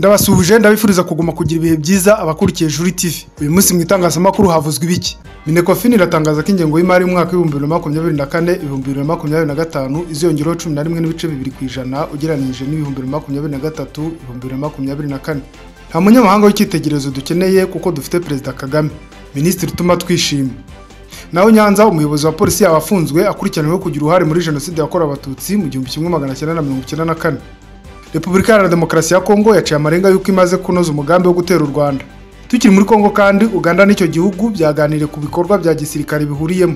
ndabasuhuje ndabifuriza kuguma kugira ibihe byiza abakurikiye juri tv uyu munsi mu itangazamakuru havuzwe ibiki minekofin iratangaza ko ingengo y'imari y'umwaka w'ibihumbi bibiri na makumyabiri na kane ibihumbi bibiri na makumyabiri na gatanu iziyongeraho cumi na rimwe n'ibice bibiri ku ijana ugereranyije n'ibihumbi bibiri na makumyabiri na gatatu ibihumbi bibiri na makumyabiri na kane nta munyamahanga w'icyitegererezo dukeneye kuko dufite perezida kagame minisitiri utuma twishima nawe nyanza umuyobozi wa polisi yabafunzwe akurikiranyweho kugira uruhare muri jenoside yakorewe abatutsi mu gihumbi kimwe magana cyenda na mirongo icyenda na kane repubulika iharanira demokarasi ya kongo yaciye amarenga y'uko imaze kunoza umugambi wo gutera u rwanda tukiri muri kongo kandi uganda n'icyo gihugu byaganiriye ku bikorwa bya gisirikare bihuriyemo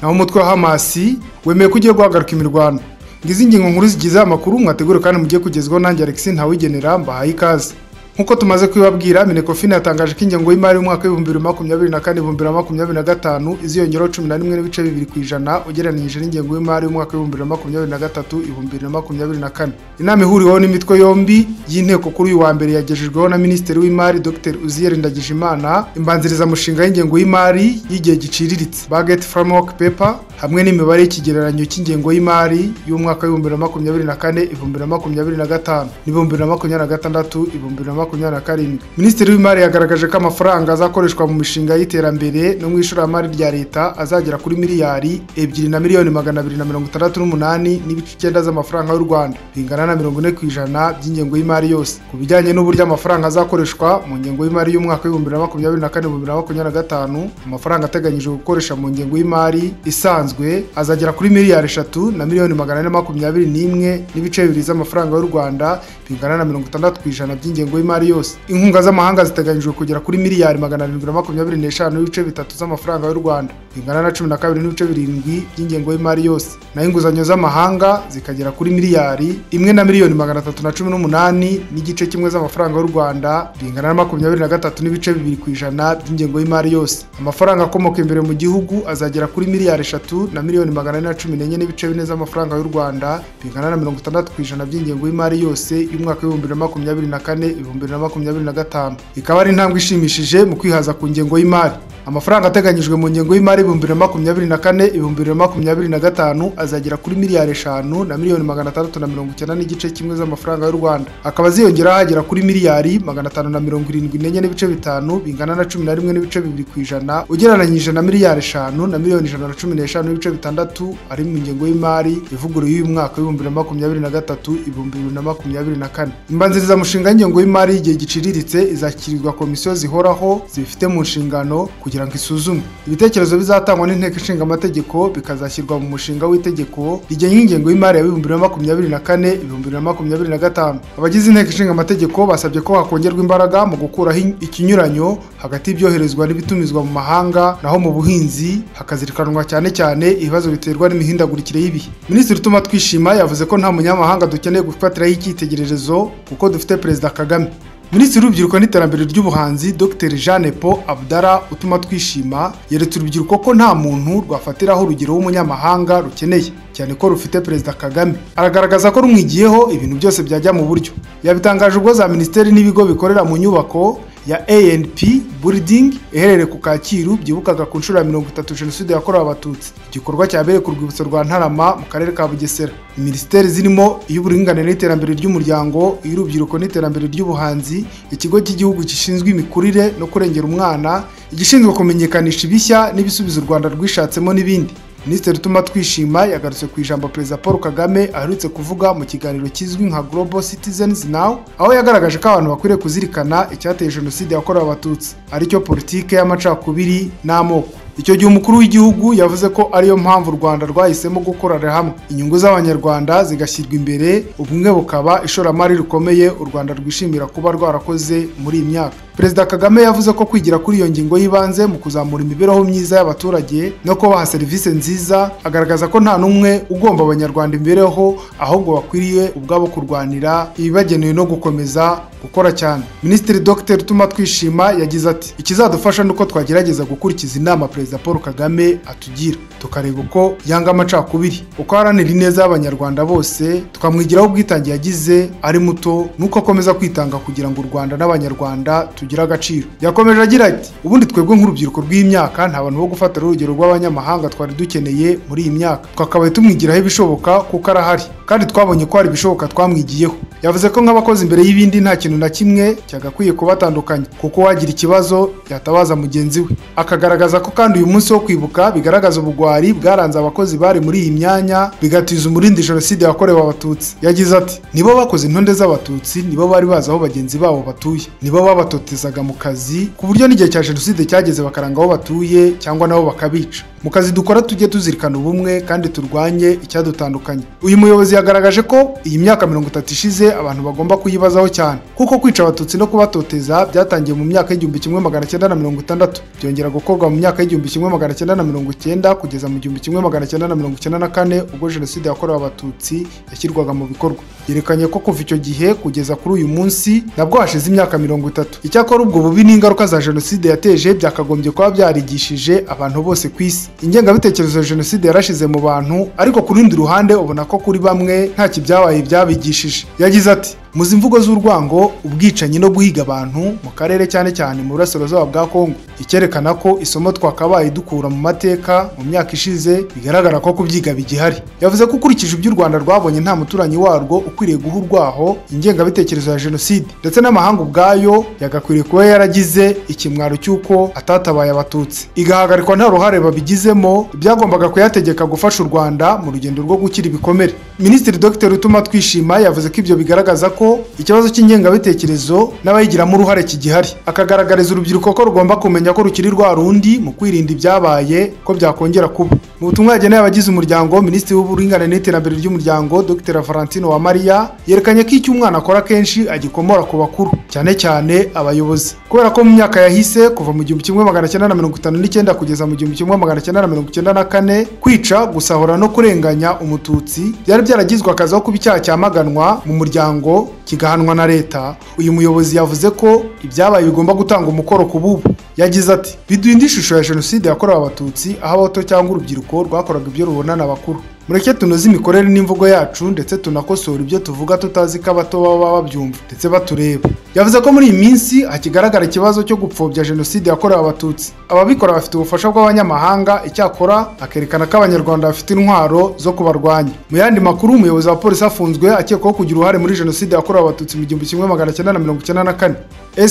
naho umutwe wa hamasi wemeye ko ugiye guhagarika imirwano ngizi ingingo nkuru zigize aya makuru mwategure kandi mugiye kugezwaho nanjye alexis ntawigenera mbahaye ikaze nk'uko tumaze kubibabwira minekofin yatangaje ko ingengo y'imari y'umwaka w'ibihumbi bibiri na makumyabiri na kane ibihumbi bibiri na makumyabiri na gatanu iziyongeraho cumi na rimwe n'ibice bibiri ku ijana ugereranyije n'ingengo y'imari y'umwaka w'ibihumbi bibiri na makumyabiri na gatatu ibihumbi bibiri na makumyabiri na kane inama ihuriweho n'imitwe yombi y'inteko kuri uyu wa mbere yagejejweho na minisitiri w'imari dr uziyeri ndagijimana imbanzirizamushinga y'ingengo y'imari y'igihe giciriritse baget framework paper hamwe n'imibare y'ikigereranyo cy'ingengo y'imari y'umwaka w'ibihumbi bibiri na makumyabiri na kane ibihumbi bibiri na makumyabiri na gatanu n'ibihumbi bibiri na makumyabiri na gatandatu ibihumbi bibiri na makumyabiri na karindwi minisitiri w'imari yagaragaje ko amafaranga azakoreshwa mu mishinga y'iterambere no mu ishoramari rya leta azagera kuri miliyari ebyiri na miliyoni magana abiri na mirongo itandatu n'umunani n'ibice icyenda z'amafaranga y'u rwanda bingana na mirongo ine ku ijana by'ingengo y'imari yose ku bijyanye n'uburyo amafaranga azakoreshwa mu ngengo y'imari y'umwaka w'ibihumbi bibiri na makumyabiri na kane ibihumbi bibiri na makumyabiri na gatanu amafaranga ateganyijwe gukoresha mu ngengo y'imari isanzwe azagera kuri miliyari eshatu na miliyoni magana ane makumyabiri n'imwe n'ibice bibiri z'amafaranga y'u rwanda bingana na mirongo itandatu ku ijana by'ingengo y'imari y'imari yose inkunga z'amahanga ziteganyijwe kugera kuri miliyari magana arindwi na makumyabiri n'eshanu n'ibice bitatu z'amafaranga y'u rwanda bingana na cumi na kabiri n'ibice birindwi by'ingengo y'imari yose naho inguzanyo z'amahanga zikagera kuri miliyari imwe na miliyoni magana atatu na cumi n'umunani n'igice kimwe z'amafaranga y'u rwanda bingana na makumyabiri na gatatu n'ibice bibiri ku ijana by'ingengo y'imari yose amafaranga akomoka imbere mu gihugu azagera kuri miliyari eshatu na miliyoni magana ane na cumi n'enye n'ibice bine z'amafaranga y'u rwanda bingana na mirongo itandatu ku ijana by'ingengo y'imari yose y'umwaka w'ibihumbi bibiri na makumyabiri na kane ibihumbi bibiri na makumyabiri na gatanu ikaba ari intambwe ishimishije mu kwihaza ku ngengo y'imari amafaranga ateganyijwe mu ngengo y'imari ibihumbi bibiri na makumyabiri na kane ibihumbi bibiri na makumyabiri na gatanu azagera kuri miliyari eshanu na miliyoni magana atandatu na mirongo icyenda n'igice kimwe z'amafaranga y'u rwanda akaba aziyongeraho agera kuri miliyari magana atanu na mirongo irindwi n'enye n'ibice bitanu bingana na cumi na rimwe n'ibice bibiri ku ijana ugereranyije na miliyari eshanu na miliyoni ijana na cumi n'eshanu n'ibice bitandatu ari mu ngengo y'imari ivuguruye y'uyu mwaka w'ibihumbi bibiri na makumyabiri na gatatu ibihumbi bibiri na makumyabiri na kane imbanzirizamushinga y'ingengo y'imari y'imari y'igihe giciriritse izashyikirizwa komisiyo zihoraho zibifite mu nshingano kugira ngo isuzume ibitekerezo bizatangwa n'inteko ishinga amategeko bikazashyirwa mu mushinga w'itegeko rigenga ingengo y'imari ya bibiri na makumyabiri na kane ibihumbi bibiri na makumyabiri na gatanu abagize inteko ishinga amategeko basabye ko hakongerwa imbaraga mu gukuraho ikinyuranyo hagati y'ibyoherezwa n'ibitumizwa mu mahanga naho mu buhinzi hakazirikanwa cyane cyane ibibazo biterwa n'imihindagurikire y'ibihe minisitiri utuma twishima yavuze ko nta munyamahanga dukeneye gufatiraho icyitegererezo kuko dufite perezida kagame minisitiri w'urubyiruko n'iterambere ry'ubuhanzi dr jeanne paul abdara utuma twishima yeretse urubyiruko ko nta muntu rwafatiraho urugero w'umunyamahanga rukeneye cyane ko rufite perezida kagame aragaragaza ko rumwigiyeho ibintu byose byajya mu buryo yabitangaje ubwo za minisiteri n'ibigo bikorera mu nyubako ya anp building iherereye ku kacyiru byibukaga ku nshuro ya mirongo itatu jenoside yakorewe abatutsi igikorwa cyabereye ku rwibutso rwa ntarama mu karere ka bugesera minisiteri zirimo iy'uburinganire n'iterambere ry'umuryango iy'urubyiruko n'iterambere ry'ubuhanzi ikigo cy'igihugu gishinzwe imikurire no kurengera umwana igishinzwe kumenyekanisha ibishya n'ibisubizo u rwanda rwishatsemo n'ibindi minisitiri utuma twishima yagarutse ku ijambo perezida paul kagame aherutse kuvuga mu kiganiro kizwi nka global citizens now aho yagaragaje ko abantu bakwiriye kuzirikana icyateye jenoside yakorewe abatutsi aricyo politike y'amacakubiri n'amoko icyo gihe umukuru w'igihugu yavuze ko ariyo mpamvu u rwanda rwahisemo gukorera hamwe inyungu z'abanyarwanda zigashyirwa imbere ubumwe bukaba ishoramari rikomeye u rwanda rwishimira kuba rwarakoze muri iyi myaka perezida kagame yavuze ko kwigira kuri iyo ngingo y'ibanze mu kuzamura imibereho myiza y'abaturage no kubaha serivisi nziza agaragaza ko nta n'umwe ugomba abanyarwanda imibereho ahubwo bakwiriye ubwabo kurwanira ibibagenewe no gukomeza gukora cyane minisitiri dr utuma twishima yagize ati ikizadufasha ni uko twagerageza gukurikiza inama perezida paul kagame atugira tukareba uko yanga amacakubiri uko aharanira ineza y'abanyarwanda bose tukamwigiraho ubwitange yagize ari muto n'uko akomeza kwitanga kugira ngo u rwanda n'abanyarwanda tugire tugira agaciro yakomeje agira ati ubundi twebwe nk'urubyiruko rw'imyaka nta bantu bo gufatira urugero rw'abanyamahanga twari dukeneye muri iyi myaka twakabaye tumwigiraho ibishoboka kuko arahari kandi twabonye ko hari ibishoboka twamwigiyeho yavuze ko nk'abakozi imbere y'ibindi nta kintu na kimwe cyagakwiye kubatandukanya kuko wagira ikibazo yatabaza mugenzi we akagaragaza ko kandi uyu munsi wo kwibuka bigaragaza ubugwari bwaranze abakozi bari muri iyi myanya bigatiza umurindi jenoside yakorewe abatutsi yagize ati nibo bakoze intonde z'abatutsi nibo bari bazi aho bagenzi babo batuye nibo babatotezaga mu kazi ku buryo n'igihe cya jenoside cyageze bakaranga aho batuye cyangwa nabo bakabica mu kazi dukora tujye tuzirikana ubumwe kandi turwanye icyadutandukanye uyu muyobozi yagaragaje ko iyi myaka mirongo itatu ishize abantu bagomba kuyibazaho cyane kuko kwica abatutsi no kubatoteza byatangiye mu myaka y'igihumbi kimwe magana cyenda na mirongo itandatu byongera gukorwa mu myaka y'igihumbi kimwe magana cyenda na mirongo icyenda kugeza mu gihumbi kimwe magana cyenda na mirongo icyenda na kane ubwo jenoside yakorewe abatutsi yashyirwaga mu bikorwa yerekanye ko kuva icyo gihe kugeza kuri uyu munsi nabwo hashize imyaka mirongo itatu icyakora ubwo bubi n'ingaruka za jenoside yateje byakagombye kuba byarigishije abantu bose ku isi ingengabitekerezo ya jenoside yarashize mu bantu ariko ku rundi ruhande ubona ko kuri bamwe ntacyo ibyabaye byabigishije yagize ati muzi imvugo z'urwango ubwicanyi no guhiga abantu mu karere cyane cyane mu burasirazuba bwa kongo icyerekana ko isomo twakabaye dukura mu mateka mu myaka ishize bigaragara ko kubyiga bigihari yavuze ko ukurikije ibyo u rwanda rwabonye nta muturanyi warwo ukwiriye guha urwaho ingengabitekerezo ya jenoside ndetse n'amahanga ubwayo yagakwiriye kuba yaragize ikimwaro cy'uko atatabaye abatutsi igahagarikwa nta ruhare babigizemo ibyagombaga kuyategeka gufasha u rwanda mu rugendo rwo gukira ibikomere minisitiri dr utuma twishima yavuze ko ibyo bigaragaza ko ikibazo cy'ingengabitekerezo n'abayigiramo uruhare kigihari akagaragariza urubyiruko ko rugomba kumenya ko rukiri rwa rundi mu kwirinda ibyabaye ko byakongera kuba mu butumwa yageneye abagize umuryango minisitiri w'uburinganire n'iterambere ry'umuryango dr valentino wa mariya yerekanye ko icyo umwana akora kenshi agikomora ku bakuru cyane cyane abayobozi kubera ko mu myaka yahise kuva mu gihumbi kimwe magana cyenda na mirongo itanu n'icyenda kugeza mu gihumbi kimwe magana cyenda na mirongo icyenda na kane kwica gusahura no kurenganya umututsi byari byaragizwe akazi aho kuba icyaha cyamaganwa mu muryango kigahanwa na leta uyu muyobozi yavuze ko ibyabaye bigomba gutanga umukoro ku bubu yagize ati biduhinde ishusho ya jenoside yakorewe abatutsi aho abato cyangwa urubyiruko rwakoraga ibyo rubonana abakuru mureke tunoze imikorere n'imvugo yacu ndetse tunakosora ibyo tuvuga tutazi ko abato baba babyumva ndetse batureba yavuze ko muri iyi minsi hakigaragara ikibazo cyo gupfobya jenoside yakorewe abatutsi ababikora bafite ubufasha bw'abanyamahanga icyakora akerekana ko abanyarwanda bafite intwaro zo kubarwanya mu yandi makuru umuyobozi wa polisi afunzwe akekwaho kugira uruhare muri jenoside yakorewe abatutsi mu gihumbi kimwe magana cyenda na mirongo icyenda na kane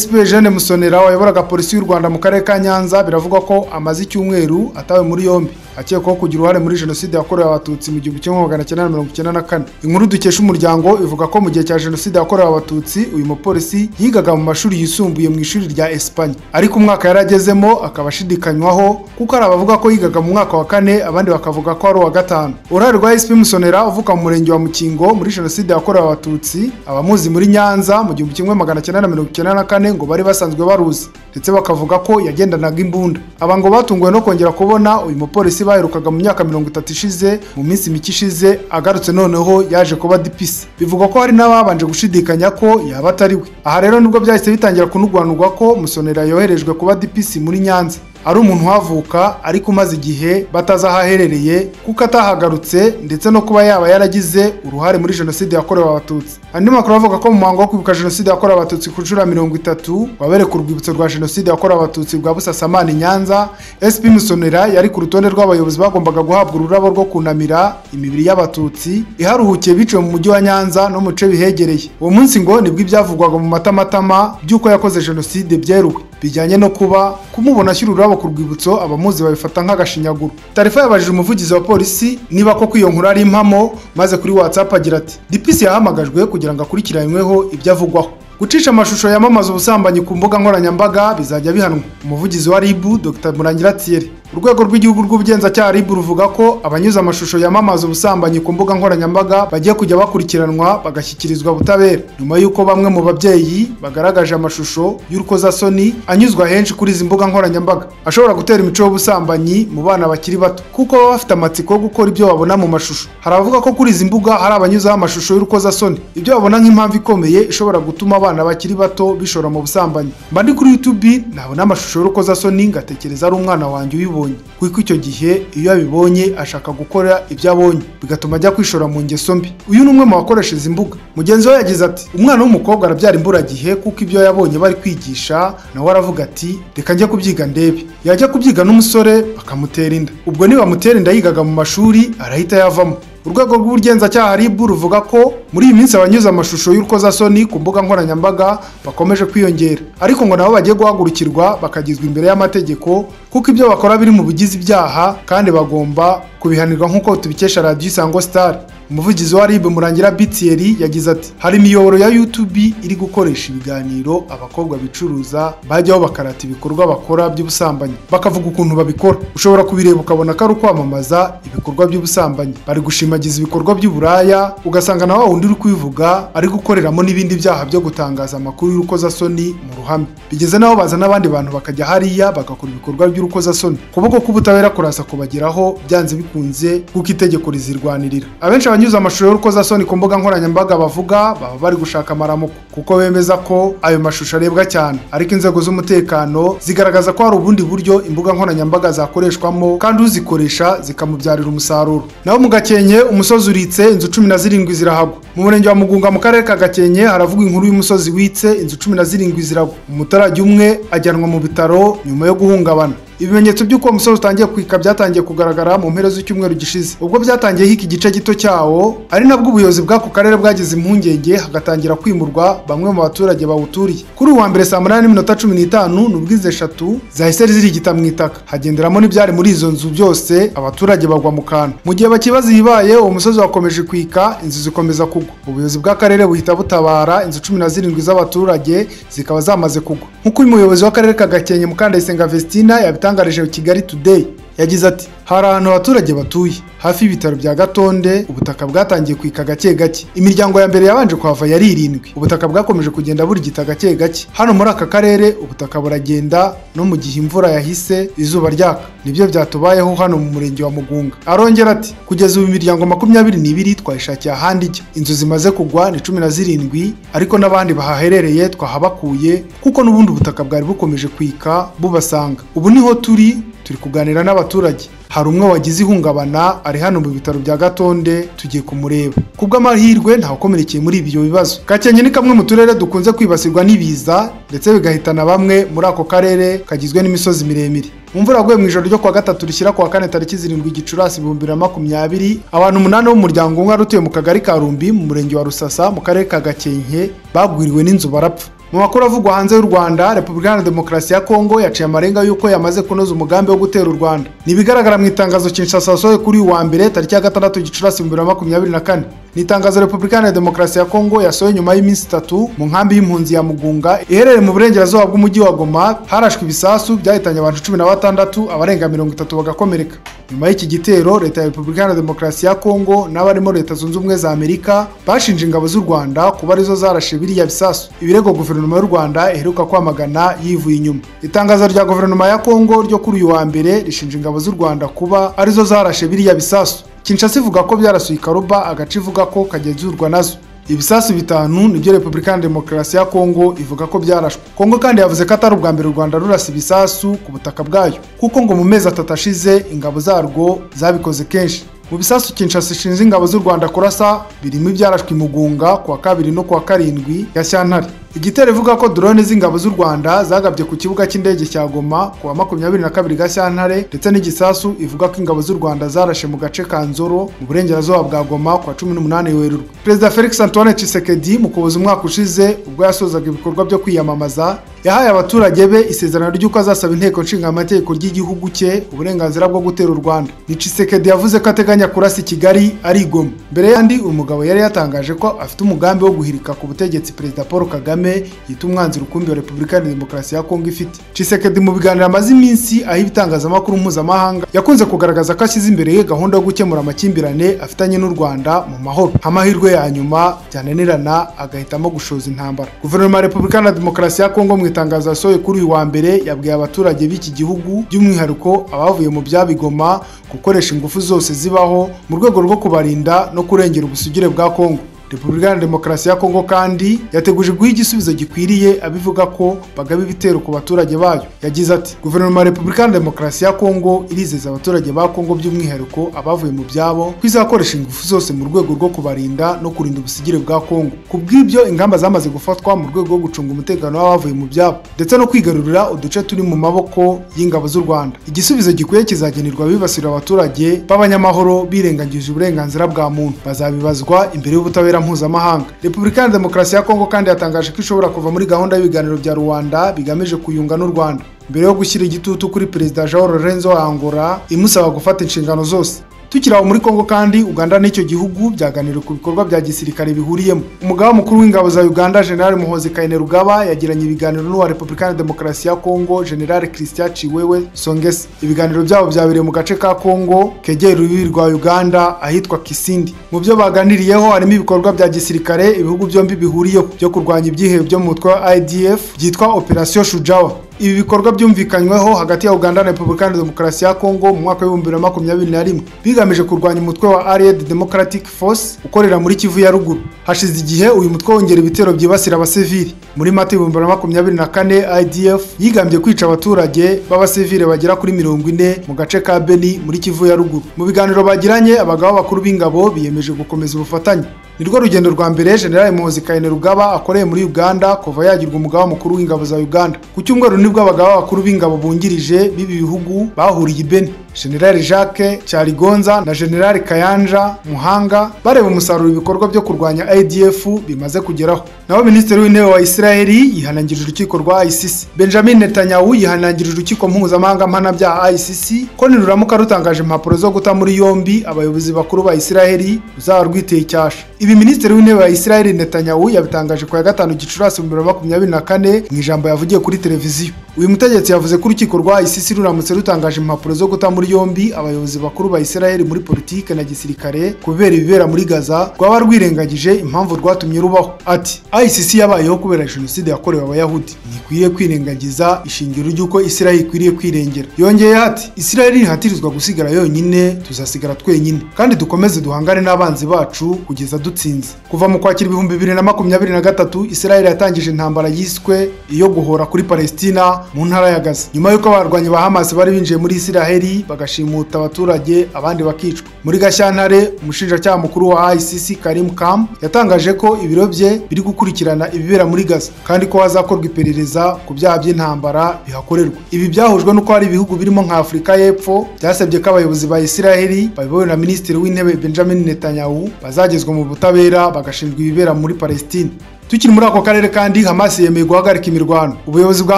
sp jeanne musonera wayoboraga polisi y'u rwanda mu karere ka nyanza biravugwa ko amaze icyumweru atawe muri yombi akekwaho kugira uruhare muri jenoside yakorewe abatutsi mu gihumbi kimwe magana cyenda na mirongo icyenda na kane inkuru dukesha umuryango ivuga ko mu gihe cya jenoside yakorewe abatutsi uyu mupolisi yigaga mu mashuri yisumbuye mu ishuri rya esipanye ariko umwaka yari agezemo akaba ashidikanywaho kuko hari abavuga ko yigaga mu mwaka wa kane abandi bakavuga ko ari uwa gatanu uruhare rwa sp musonera uvuka mu murenge wa mukingo muri jenoside yakorewe abatutsi abamuzi muri nyanza mu gihumbi kimwe magana cyenda na mirongo icyenda na kane ngo bari basanzwe baruzi ndetse bakavuga ko yagendanaga imbunda aba ngo batunguwe no kongera kubona uyu mupolisi baherukaga mu myaka mirongo itatu ishize mu minsi mike ishize agarutse noneho yaje kuba dipisi bivugwa ko hari n'ababanje gushidikanya ko yaba atari we aha rero nibwo byahise bitangira kunugwanurwa ko musonera yoherejwe kuba dipisi muri nyanza ari umuntu uhavuka ariko umaze igihe batazi aho aherereye kuko atahagarutse ndetse no kuba yaba yaragize uruhare muri jenoside yakorewe abatutsi andi makuru avuga ko mu muhango wo kwibuka jenoside yakorewe abatutsi ku nshuro ya mirongo itatu wabere ku rwibutso rwa jenoside yakorewe abatutsi rwa busasamana nyanza sp musonera yari ku rutonde rw'abayobozi bagombaga guhabwa ururabo rwo kunamira imibiri y'abatutsi iharuhukiye biciwe mu mujyi wa nyanza no mu bice bihegereye uwo munsi ngo nibwo ibyavugwaga mu matamatama by'uko yakoze jenoside byeruwe bijyanye no kuba kumubona ashyira ururabo ku rwibutso abamuzi babifata nk'agashinyaguro tarifa yabajije umuvugizi wa polisi niba koko iyo nkuru ari impamo maze kuri whatsapp agira ati dipisi yahamagajwe kugira ngo akurikiranyweho ibyo avugwaho gucisha amashusho yamamaza ubusambanyi ku mbuga nkoranyambaga bizajya bihanwa umuvugizi wa ribu dr murangira thierry urwego rw'igihugu rw'ubugenzacyaha rib ruvuga ko abanyuze amashusho yamamaza ubusambanyi ku mbuga nkoranyambaga bagiye kujya bakurikiranwa bagashyikirizwa butabera nyuma y'uko bamwe mu babyeyi bagaragaje amashusho y'urukozasoni anyuzwa henshi kuri izi mbuga nkoranyambaga ashobora gutera imico y'ubusambanyi mu bana bakiri bato kuko baba bafite amatsiko yo gukora ibyo babona mu mashusho hari abavuga ko kuri izi mbuga hari abanyuzeho amashusho y'urukozasoni ibyo babona nk'impamvu ikomeye ishobora gutuma abana bakiri bato bishora mu busambanyi mba ndi kuri youtube nabona amashusho y'urukozasoni ngatekereza ari umwana wanjye uyibona yabibonye kuko icyo gihe iyo abibonye ashaka gukora ibyo abonye bigatuma ajya kwishora mu ngeso mbi uyu ni umwe mu bakoresha izi mbuga mugenzi we yagize ati umwana w'umukobwa arabyara imburagihe kuko ibyo yabonye bari kwigisha nawe aravuga ati reka njye kubyiga ndebe yajya kubyiga n'umusore bakamutera inda ubwo nibamutera inda yigaga mu mashuri arahita yavamo urwego rw'ubugenzacyaha RIB ruvuga ko muri iyi minsi abanyuza amashusho y'urukozasoni ku mbuga nkoranyambaga bakomeje kwiyongera ariko ngo nabo bagiye guhagurukirwa bakagizwa imbere y'amategeko kuko ibyo bakora biri mu bigize ibyaha kandi bagomba kubihanirwa nk'uko tubikesha radiyo isango star umuvugizi wa RIB murangira Bitieri yagize ati hari imiyoboro ya YouTube iri gukoresha ibiganiro abakobwa bicuruza bajyaho bakarata ibikorwa bakora by'ubusambanyi bakavuga ukuntu babikora ushobora kubireba ukabona ko ari ukwamamaza ibikorwa by'ubusambanyi bari gushimagiza ibikorwa by'uburaya ugasanga na wa wundi uri kubivuga ari gukoreramo n'ibindi byaha byo gutangaza amakuru y'urukozasoni mu ruhame bigeze n'aho baza n'abandi bantu bakajya hariya bagakora ibikorwa by'urukozasoni ukuboko k'ubutabera kuraza kubageraho byanze bikunze kuko itegeko rizirwanirira abenshi abanyuze amashusho y'urukozasoni ku mbuga nkoranyambaga bavuga baba bari gushaka amaramuko kuko bemeza ko ayo mashusho arebwa cyane ariko inzego z'umutekano zigaragaza ko hari ubundi buryo imbuga nkoranyambaga zakoreshwamo kandi uzikoresha zikamubyarira umusaruro naho mu gakenke umusozi uritse inzu cumi na zirindwi zirahagwa mu murenge wa mugunga mu karere ka gakenke haravugwa inkuru y'umusozi witse inzu cumi na zirindwi ziragwa umuturage umwe ajyanwa mu bitaro nyuma yo guhungabana ibimenyetso by'uko uwo musozi utangiye kwika byatangiye kugaragara mu mpera z'icyumweru gishize ubwo byatangiye hika igice gito cyawo ari nabwo ubuyobozi bw'ako karere bwagize impungenge hagatangira kwimurwa bamwe mu baturage bawuturiye kuri uwa mbere saa munani n'iminota cumi n'itanu nubwo izi eshatu zahise zirigita mu itaka hagenderamo n'ibyari muri izo nzu byose abaturage bagwa mu kantu mu gihe bakibaza ibibaye uwo musozi wakomeje kwika inzu zikomeza kugwa ubuyobozi bw'akarere buhita butabara inzu cumi na zirindwi z'abaturage zikaba zamaze kugwa nk'uko uyu muyobozi w'akarere ka gakenke mukandayisenga vestina yabita yatangarije Kigali Today yagize ati hari ahantu abaturage batuye hafi y'ibitaro bya Gatonde ubutaka bwatangiye kwika gake gake imiryango ya mbere yabanje kuhava yari irindwi ubutaka bwakomeje kugenda burigita gake gake hano muri aka karere ubutaka buragenda no mu gihe imvura yahise izuba ryaka nibyo byatubayeho hano mu murenge wa Mugunga arongera ati kugeza ubu imiryango makumyabiri n'ibiri twayishakiye ahandi ijya inzu zimaze kugwa ni cumi na zirindwi ariko n'abandi bahaherereye twahabakuye kuko n'ubundi ubutaka bwari bukomeje kwika bubasanga ubu niho turi turi kuganira n'abaturage hari umwe wagize ihungabana ari hano mu bitaro bya Gatonde tugiye kumureba kubwo amahirwe ntawukomerekeye muri ibyo bibazo Gakenke ni kamwe mu turere dukunze kwibasirwa n'ibiza ndetse bigahitana bamwe muri ako karere kagizwe n'imisozi miremire imvura yaguye mu ijoro ryo kuwa gatatu rishyira kuwa kane tariki zirindwi gicurasi ibihumbi bibiri na makumyabiri abantu umunani b'umuryango umwe wari utuye mu kagari ka rumbi mu murenge wa rusasa mu karere ka gakenke bagwiriwe n'inzu barapfa mu makuru avugwa hanze y'u rwanda repubulika iharanira demokarasi ya kongo yaciye amarenga y'uko yamaze kunoza umugambi wo gutera u rwanda ni ibigaragara mu itangazo kinshasa yasohoye kuri uyu wa mbere tariki ya gatandatu gicurasi ibihumbi bibiri na makumyabiri na kane ni itangazo repubulika iharanira demokarasi ya kongo yasohoye nyuma y'iminsi itatu mu nkambi y'impunzi ya mugunga iherereye mu burengerazuba bw'umujyi wa goma harashwe ibisasu byahitanye abantu cumi na batandatu abarenga mirongo itatu bagakomereka nyuma y'iki gitero leta ya repubulika iharanira demokarasi ya kongo n'abarimo leta zunze ubumwe za amerika bashinje ingabo z'u rwanda kuba arizo zarashe biriya bisasu ibirego guverinoma y'u rwanda iheruka kwamagana yivuye inyuma itangazo rya guverinoma ya kongo ryo kuri uyu wa mbere rishinja ingabo z'u rwanda kuba arizo zarashe biriya bisasu kinshasa ivuga ko byarasuye ikaruba agace ivuga ko kagenzurwa nazo ibisasu bitanu nibyo repubulika ya demokarasi ya kongo ivuga ko byarashwe kongo kandi yavuze ko atari ubwa mbere u rwanda rurasa ibisasu ku butaka bwayo kuko ngo mu mezi atatu ashize ingabo zarwo zabikoze kenshi mu bisasu kinshasa ishinze ingabo z'u rwanda kurasa birimo ibyarashwe imugunga kuwa kabiri no kuwa karindwi ya Shyantare igitero ivuga ko drone z'ingabo z'u rwanda zagabye ku kibuga cy'indege cya goma kuwa makumyabiri na kabiri gashyantare ndetse n'igisasu ivuga ko ingabo z'u rwanda zarashe mu gace ka nzoro mu burengerazuba bwa goma kuwa cumi n'umunani werurwe perezida felix antoine Tshisekedi mu kuboza umwaka ushize ubwo yasozaga ibikorwa byo kwiyamamaza yahaye abaturage be isezerano ry'uko azasaba inteko nshingamategeko ry'igihugu cye uburenganzira bwo gutera u rwanda ni Tshisekedi yavuze ko ateganya kurasa i kigali ari igoma mbere y'andi uyu mugabo yari yatangaje ko afite umugambi wo guhirika ku butegetsi perezida paul kagame yita umwanzi rukumbi wa repubulika ya demokarasi ya kongo ifite Tshisekedi mu biganiro amaze iminsi aho ibitangazamakuru mpuzamahanga yakunze kugaragaza ko ashyize imbere ye gahunda yo gukemura amakimbirane afitanye n'u rwanda mu mahoro amahirwe ya nyuma byananirana agahitamo gushoza intambara guverinoma ya repubulika ya demokarasi ya kongo mu itangazo yasohoye kuri uyu wa mbere yabwiye abaturage b'iki gihugu by'umwihariko abavuye mu byabigoma gukoresha ingufu zose zibaho mu rwego rwo kubarinda no kurengera ubusugire bwa kongo repubulika iharanira demokarasi ya kongo kandi yateguje guha igisubizo gikwiriye abivuga ko bagaba ibitero ku baturage bayo yagize ati guverinoma ya repubulika iharanira demokarasi ya kongo irizeza abaturage ba kongo by'umwihariko abavuye mu byabo ko izakoresha ingufu zose mu rwego rwo kubarinda no kurinda ubusigire bwa kongo ku bw'ibyo ingamba zamaze gufatwa mu rwego rwo gucunga umutekano w'abavuye mu byabo ndetse no kwigarurira uduce turi mu maboko y'ingabo z'u rwanda igisubizo gikwiye kizagenerwa abibasira abaturage b'abanyamahoro birengagije uburenganzira bwa muntu bazabibazwa imbere y'ubutabera mpuzamahanga repubulika iharanira demokarasi ya kongo kandi yatangaje ko ishobora kuva muri gahunda y'ibiganiro bya rubanda bigamije kuyunga n'u rwanda mbere yo gushyira igitutu kuri perezida jean lorenzo wa angola imusaba gufata inshingano zose tukiri aho muri kongo kandi uganda n'icyo gihugu byaganiriye ku bikorwa bya gisirikare bihuriyemo umugaba mukuru w'ingabo za uganda general muhozi kainerugaba yagiranye ibiganiro n'uwa repubulika iharanira demokarasi ya kongo general christian ciwewe songese ibiganiro byabo byabereye mu gace ka kongo kegera urubibi rwa uganda ahitwa kisindi mu byo baganiriyeho harimo ibikorwa bya gisirikare ibihugu byombi bihuriyeho byo kurwanya ibyihebe byo mu mutwe wa idf byitwa operation shujawa ibi bikorwa byumvikanyweho hagati ya uganda na repubulika iharanira demokarasi ya kongo mu mwaka w'ibihumbi bibiri na makumyabiri na rimwe bigamije kurwanya umutwe wa allied democratic force ukorera muri kivu ya ruguru hashize igihe uyu mutwe wongera ibitero byibasira abasivili muri mata ibihumbi bibiri na makumyabiri na kane idf yigambye kwica abaturage b'abasivili bagera kuri mirongo ine mu gace ka beni muri kivu ya ruguru mu biganiro bagiranye abagabo bakuru b'ingabo biyemeje gukomeza ubufatanye ni rwo rugendo rwa mbere general muhozi kainerugaba akoreye muri uganda kuva yagirwa umugaba mukuru w'ingabo za uganda ku cyumweru nibwo abagaba bakuru b'ingabo bungirije b'ibi bihugu bahuriye i beni general jacques cyarigonza na general kayanja muhanga bareba umusaruro ibikorwa byo kurwanya adf bimaze kugeraho naho minisitiri w'intebe wa israeli yihanangirije urukiko rwa icc benjamin netanyahu yihanangirije urukiko mpuzamahanga mpanabyaha icc ko niruramuka rutangaje impapuro zo guta muri yombi abayobozi bakuru ba israeli ruzaba rwiteye icyasha ibi minisitiri w'intebe wa israeli netanyahu yabitangaje ku ya gatanu gicurasi bibiri na makumyabiri na kane mu ijambo yavugiye kuri televiziyo uyu mutegetsi yavuze ko urukiko rwa icc ruramutse rutangaje impapuro zo guta muri yombi abayobozi bakuru ba israel muri politiki na gisirikare kubera ibibera muri gaza rwaba rwirengagije impamvu rwatumye rubaho ati icc yabayeho kubera jenoside yakorewe abayahudi ntikwiriye kwirengagiza ishingiro ry'uko israel ikwiriye kwirengera yongeyeho ati israel ntihatirizwa gusigara yonyine tuzasigara twenyine kandi dukomeze duhangane n'abanzi bacu kugeza dutsinze kuva mu kwakira ibihumbi bibiri na makumyabiri na gatatu israel yatangije intambara yiswe iyo guhora kuri palestina mu ntara ya gaza nyuma y'uko abarwanyi ba hamas bari binjiye muri israel bagashimuta abaturage abandi bakicwa muri gashyantare umushinjacyaha mukuru wa icc karim kam yatangaje ko ibiro bye biri gukurikirana ibibera muri gaza kandi ko hazakorwa iperereza ku byaha by'intambara bihakorerwa ibi byahujwe n'uko hari ibihugu birimo nka afurika y'epfo byasabye ko abayobozi ba israheli bayobowe na minisitiri w'intebe benjamin netanyahu bazagezwa mu butabera bagashinjwa ibibera muri palestine tukiri muri ako karere kandi hamas yemeye guhagarika imirwano ubuyobozi bwa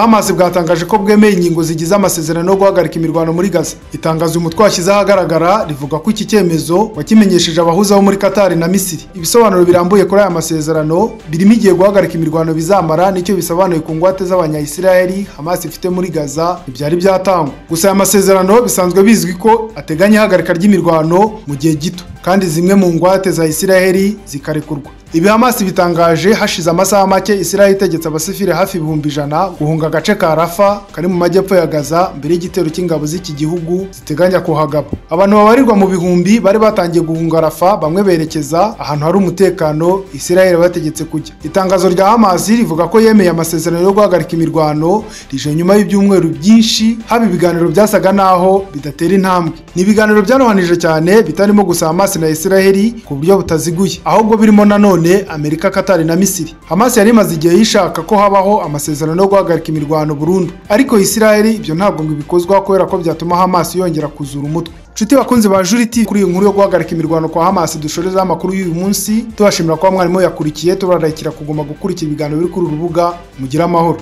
hamas bwatangaje ko bwemeye ingingo zigize amasezerano yo guhagarika imirwano muri gaza itangazo uyu mutwe washyize ahagaragara rivuga ko iki cyemezo wakimenyesheje abahuza bo muri katari na misiri ibisobanuro birambuye kuri aya masezerano birimo igihe guhagarika imirwano bizamara nicyo bisobanuye ku ngwate z'abanyayisiraheli hamas ifite muri gaza ntibyari byatangwa gusa aya masezerano bisanzwe bizwi ko ateganya ihagarika ry'imirwano mu gihe gito kandi zimwe mu ngwate za isiraheli zikarekurwa ibi hamasi bitangaje hashize amasaha make isiraheli itegetse abasivile hafi ibihumbi ijana guhunga agace ka rafa kari mu majyepfo ya gaza mbere y'igitero cy'ingabo z'iki gihugu ziteganya kuhagaba abantu babarirwa mu bihumbi bari batangiye guhunga rafa bamwe berekeza ahantu hari umutekano isiraheli bategetse kujya itangazo rya hamasi rivuga ko yemeye amasezerano yo guhagarika imirwano rije nyuma y'ibyumweru byinshi haba ibiganiro byasaga n'aho bidatera intambwe ni ibiganiro byanohanije cyane bitarimo gusa hamasi na Israheli ku buryo butaziguye ahubwo birimo nanone Amerika Katari na Misiri Hamas yari imaze igihe yishaka ko habaho amasezerano yo guhagarika imirwano burundu ariko Israheli ibyo ntabwo ngo ibikozwa kubera ko byatuma Hamas yongera kuzura umutwe Nshuti bakunzi ba Juriti kuri iyi nkuru yo guhagarika imirwano kwa Hamas dushorezaho amakuru y'uyu munsi tubashimira kuba mwarimu yakurikiye tubararikira kuguma gukurikira ibiganiro biri kuri uru rubuga mugire amahoro